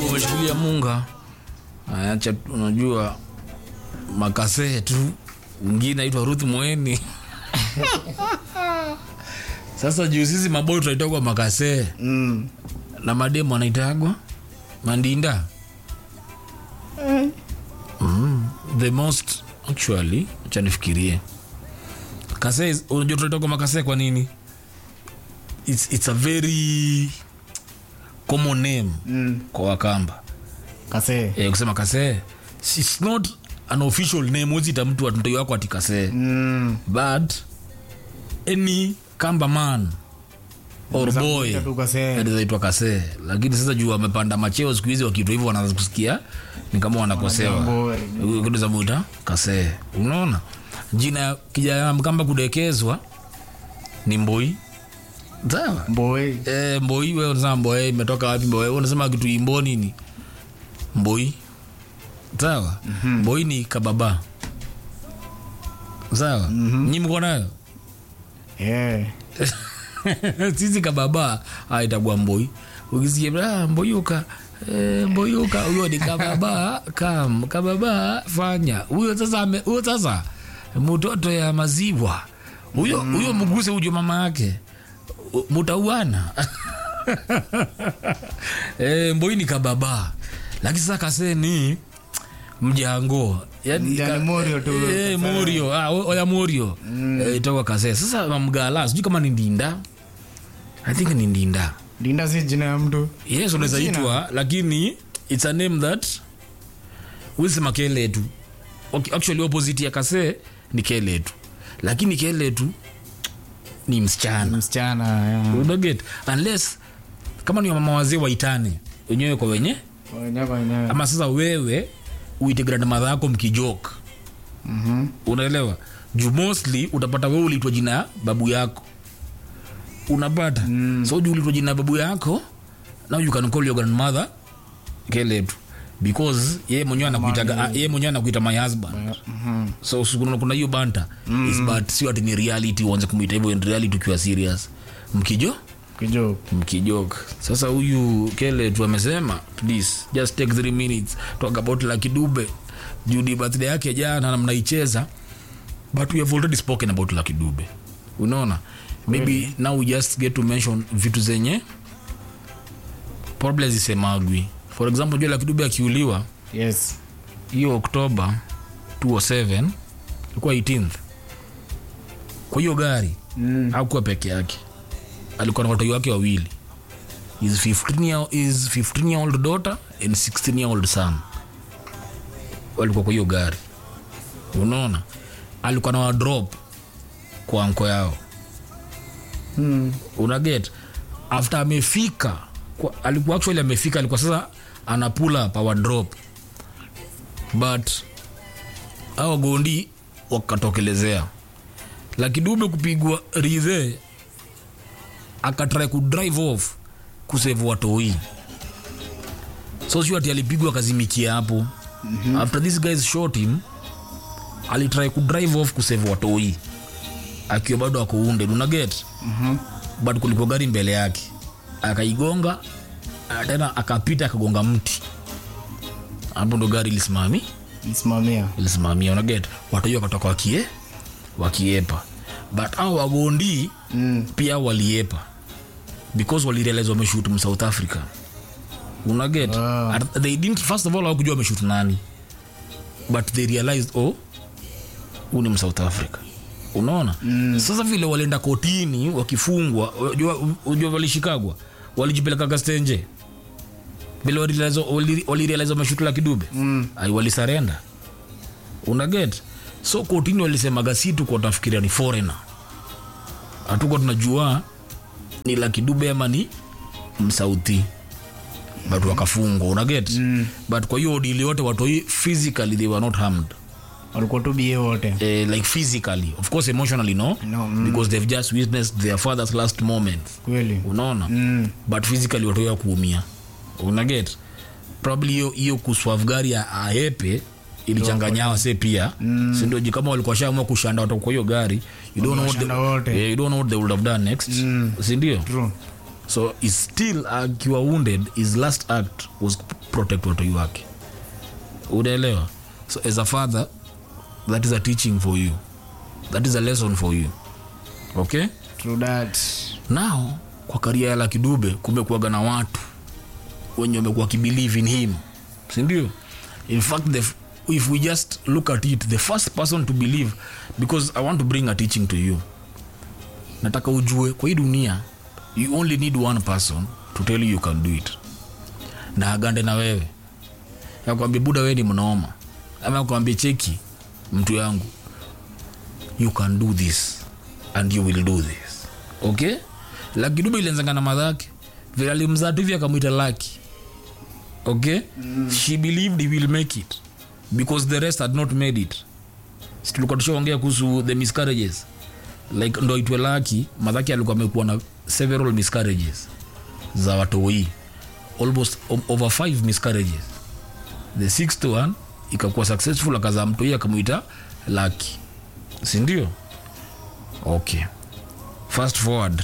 umeshikilia munga acha unajua makasee tu mwingine aitwa ruth mweni sasa juu sisi maboi tunaitagwa makasee Mm. na mademu anaitagwa mandinda mm. the most actually acha nifikirie kasee is- unajua tunaitagwa makasee kwa nini it's, it's a very common name Mm. kwa wakamba Kase. eh, kusema kasee its not an official name wezita mtu mtoi wako ati kasee Mm. but any kamba man or Unaweza boy kuita tu Kase. anaitwa kasee lakini sasa juu wamepanda macheo siku hizi wakiitwa hivyo wanaanza kusikia ni kama wanakosewa Wanajambo. kitu za muita kasee unaona jina ya kijana mkamba kudekezwa ni mboi sawa Boy. Eh, mboi we unasema mboi imetoka wapi mboi Wewe unasema kitu imbo nini mboi sawa mboi ni kababa sawa nyi mko nayo Yeah. sisi kababa ah, itakuwa mboi ukisikia ah, mboyuka eh, mboyuka huyo ni kababa kam kababa fanya huyo sasa ame- huyo sasa mtoto ya maziwa huyo huyo mguse ujo mama yake U- mutauana eh, mboi ni kababa lakini sasa kase ni mjango yani Yani Morio tu. eh, morio ah, o- oya morio eh, itakuwa kase sasa mamgala sijui kama ni ndinda i think ni ndinda Linda si jina ya mtu. yes unaweza Jina. itwa lakini its a name that wisema keletu okay, actually opposite ya kase ni keletu lakini keletu ni msichana Msichana. yeah. unaget unless kama ni mama wazee waitane wenyewe kwa wenye Wenyewe kwa wenyewe. ama sasa wewe uite grandmother yako mkijok Mhm. unaelewa juu mostly utapata wewe uliitwa jina ya babu yako unapata mm. so juu uliitwa jina ya babu yako now you can call your grandmother keletu because yeye mwenyewe anakuitaga ah, yeye mwenyewe anakuita my husband Mhm. so so kuna kuna hiyo banta mm. is but sio ati ni reality uanze kumuita hivyo in reality ukiwa serious mkijo Kijo. mkijok sasa huyu kele tu amesema please just take three minutes talk about Lucky Dube judi birthday yake jana na mnaicheza but we have already spoken about Lucky Dube unaona maybe now we just get to mention vitu zenye probably zisemagwi for example jua Lucky Dube akiuliwa Yes. hiyo oktoba 207 ilikuwa 18th kwa hiyo gari Mm. hakuwa peke yake alikuwa na watoto wake wawili his 15 year, his 15 year old daughter and 16 year old son walikuwa kwa hiyo gari unaona alikuwa na wadrop kwa anko yao Mm. unaget after amefika kwa, alikuwa actually amefika alikuwa sasa ana pull up our drop but au gondi wakatokelezea lakidube kupigwa ridhe akatrai kudrive off kusave watoi so sio ati alipigwa akazimikia hapo mm-hmm. after this guys shot him alitrai kudrive off kusave watoi akiwa bado ako wounded unaget Mhm. but kulikuwa gari mbele yake akaigonga ah, tena akapita akagonga mti hapo ndo gari ilisimami Nisimamia. ilisimamia unaget watu hiyo wakatoka wakie wakiepa but au wagondi Mm. pia waliepa because walirealize wameshut msouth africa unaget Ah. At- they didn't first of all hawakujua wameshut nani but they realized oh huu ni msouth africa unaona mm. sasa vile walienda kotini wakifungwa unajua- unajua walishikagwa walijipeleka gastenje vile walirealize- wali- walirealize wameshut la kidube Mm. ai walisarenda unaget so kotini walisemaga si tuko tunafikiria ni foreigner hatuko tunajua ni la kidube ama ni msauthi but wakafungwa unaget mm. but kwa hiyo dili yote watoi physically they were not harmed Walikuwa tu bie wote. eh, like physically of course emotionally no, No, mm. because they've just witnessed their father's last moments Kweli. unaona Mm. but physically watoya kuumia unaget probably hiyo hiyo kuswave gari ya aepe ilichanganya wase pia mm. sindoji kama walikuwa shaamua kushanda watu kwa hiyo gari you don't know what Washanda they, wote. yeah, you don't know what they would have done next Mm. sindio True. so is still akiwa wounded his last act was protect watoi wake unaelewa so as a father that is a teaching for you that is a lesson for you okay True that. now kwa karia ya Lucky Dube kumekuwaga na watu wenye wamekuwa kibelieve in him sindio in fact the, if we just look at it the first person to believe because i want to bring a teaching to you nataka ujue kwa hii dunia you only need one person to tell you you can do it na agande na wewe akwambia buda wewe ni mnoma ama akwambia cheki mtu yangu you can do this and you will do this okay laki dube ilianzanga na madhake vile alimzaa tu hivi akamwita laki okay mm. she believed he will make it because the rest had not made it Si tulikuwa tushaongea kuhusu the miscarriages like ndo itwe laki madhake alikuwa amekuwa na several miscarriages za watoi almost o- over five miscarriages the sixth one ikakuwa successful akazaa mtoi akamwita laki sindio okay fast forward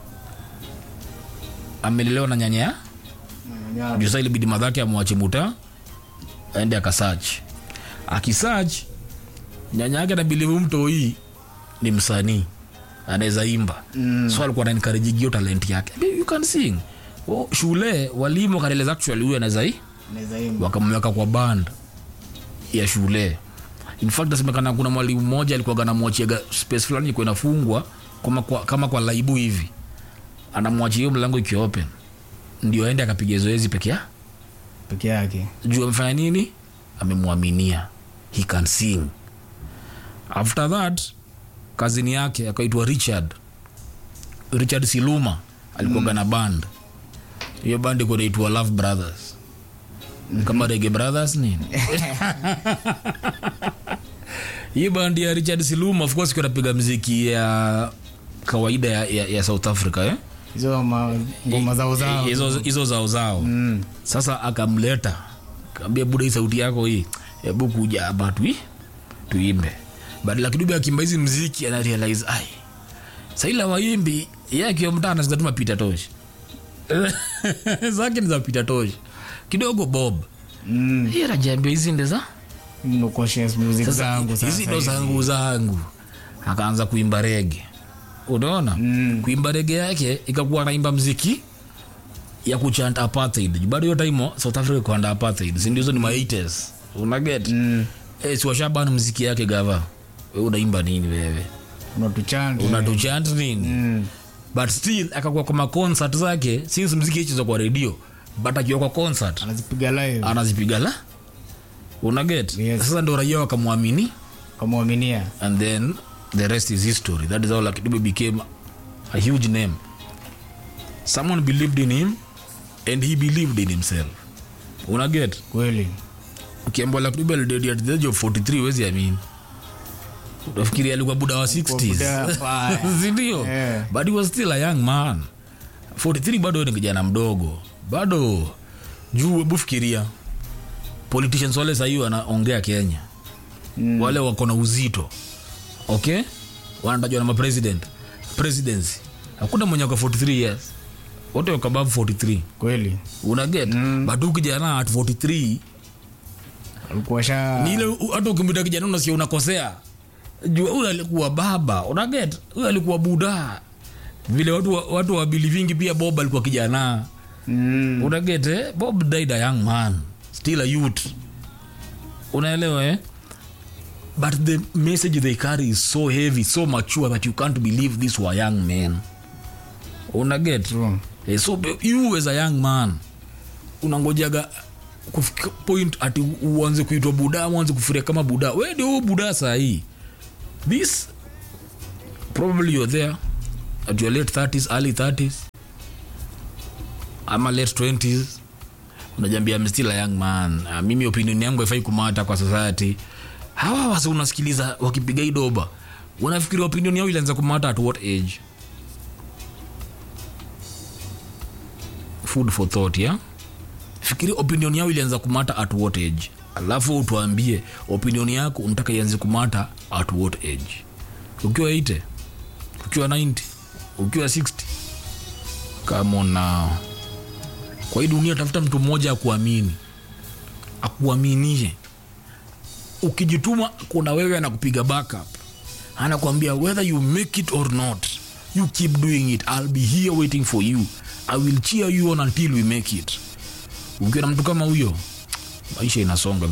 amelelewa na nyanya Yeah. juu saa ilibidi madhake amwache muta aende akasach akisach nyanya yake nabilivu mtoi ni msanii anaweza imba mm. so alikuwa nankarejigio talent yake "Babe, you can sing oh, shule walimu wakaeleza actually huyu anaweza hii Naweza imba. wakamweka kwa band ya shule in fact nasemekana kuna mwalimu mmoja alikuwaga namwachiaga space fulani ilikuwa inafungwa kama kwa, kama kwa laibu hivi anamwachia hiyo mlango ikiwa open ndio aende akapiga zoezi peke yake Peke yake. juu amefanya nini amemwaminia he can sing after that kazini yake akaitwa richard richard siluma alikuwaga na band hiyo band iko naitwa love brothers kama rege brothers nini hii band ya richard siluma of course napiga mziki ya kawaida ya, ya, ya south africa eh? Hizo ma- ngoma zao zao. hizo hizo zao zao Mm. sasa akamleta kaambia buda hii sauti yako hii hebu kuja hapa tui tuimbe badala kidubi akimba hizi mziki ana realize ai saila waimbi ye akiwa mtaa anasikia tu mapita toshi zake ni za pita toshi kidogo bob Mm. hiyo najiambia hizi nde za No conscious music sasa zangu hizi sasa ndo hizi. zangu zangu akaanza kuimba rege unaona Mm. kuimba rege yake ikakuwa naimba mziki ya kuchant apartheid bado hiyo time south africa kuanda apartheid sindio hizo ni ma 80s unaget Mm. eh, si washabana mziki yake gava we unaimba nini wewe Unatuchant. unatuchant nini Mm. but still akakuwa kwa maconcert zake since mziki ichezwa kwa redio but akiwa kwa concert Anazipiga live. anazipiga la unaget Yes. sasa ndo raia wakamwamini Kamwaminia. and then the rest is history that is how Lucky Dube became a huge name someone believed in him and he believed in himself unaget Kweli. ukiambwa Lucky Dube alidedi at the age of 43 wezi amini utafikiri alikuwa buda wa 60s buda fire. sindio Yeah. but he was still a young man 43 bado ni kijana mdogo bado juu hebu fikiria politicians wale sahii wanaongea kenya mm. wale wako na uzito okay wanatajwa na mapresident presidency hakuna mwenye wako 43 years wote wako above 43 Kweli. unaget mm. but huu kijana at 43 Alikuwa sha ni ile u- hata ukimwita kijana unasikia unakosea jua huyu alikuwa baba unaget huyu alikuwa buda vile watu wa- watu wa belivingi pia bob alikuwa kijana Mm. unaget eh? bob died a young man still a youth unaelewa eh? but the message they carry is so heavy so mature that you can't believe this were young men unaget True. Eh, so be- you as a young man unangojaga kufika point ati uanze kuitwa buda uanze kufiria kama buda we ndio huo buda sahii this probably you're there at your late 30s early 30s ama late 20s unajambia I'm still a young man uh, mimi opinion yangu haifai kumata kwa society hawa wasi unasikiliza wakipiga hii doba unafikiri opinion yao ilianza kumata at what age food for thought yeah? fikiri opinion yao ilianza kumata at what age alafu utuambie opinion yako unataka ianze kumata at what age ukiwa 80 ukiwa 90 ukiwa 60 Come on now. Kwa hii dunia tafuta mtu mmoja akuamini, akuaminie. Ukijituma, kuna wewe anakupiga backup, anakuambia whether you make it or not, you keep doing it, I'll be here waiting for you, I will cheer you on until we make it. Ukiwa na mtu kama huyo, maisha inasonga.